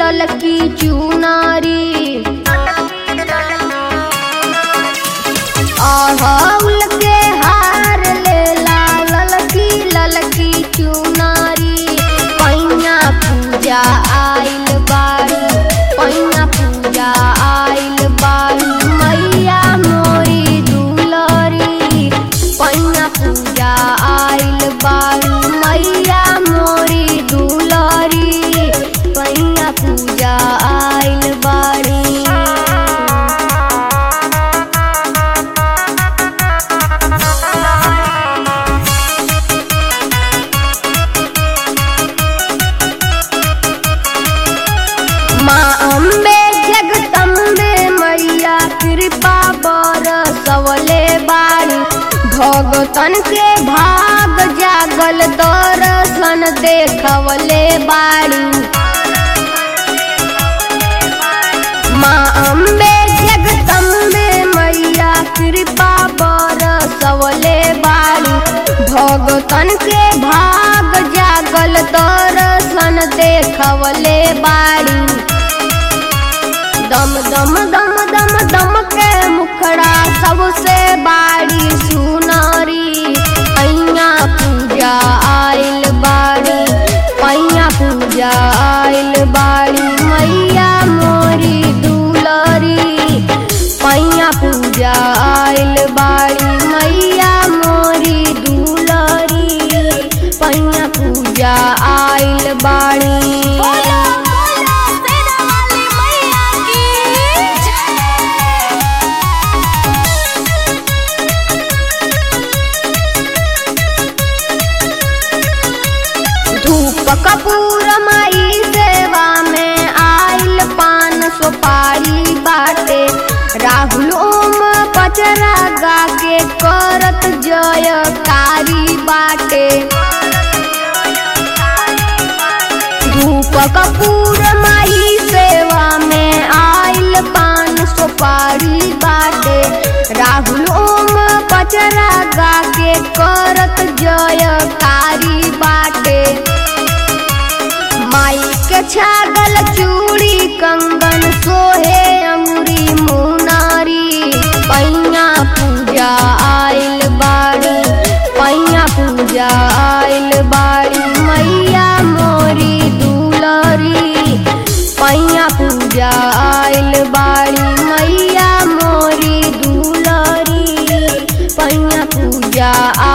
ललकी चुनारी अड़हुल के हार लेला ललकी ललकी चुनारी पैया पूजा आइल बारू पैया पूजा आइल बारू मैया मोरी दुलरी पैया पूजा आइल बारू मैया मोरी दुलरी पैया पूजा आइल बारी माँ अम्बे जगदम्बे मैया कृपा बरसवले बाड़ी भगतन के भाग जागल दर्शन देखवले बाड़ी माँ अम्बे जगदम्बे मैया कृपा बरसवले बाड़ी भगतन के भाग जागल दर्शन देखवले बाड़ी दम दम दम दम दम के मुखड़ा सबसे बाड़ी सुनारी पैया पूजा आइल बाड़ी पैया पूजा आइल बाड़ी मैया मोरी दुलरी पैया पूजा आइल बाड़ी मैया मोरी दुलरी पैया पूजा आइल बाड़ी बोलो बोलो सेना वाली मैया की जय धूप कपूर माई सेवा में आइल पान सुपारी बाटे राहुल ओम पचरा गा के करत जयकारी बाटे धूप कपूर माई सेवा में आइल पान सुपारी बाटे राहुल ओम पचरा गा के करत जयकारी बाटे माई के छागल चूड़ी कंगन सोहे अंगुरी मुनारी पैया पूजा आइल बाड़ी पैया पूजा आइल बाड़ी मैया मोरी दुलरी पैया पूजा आइल बाड़ी मैया मोरी दुलरी पैया पूजा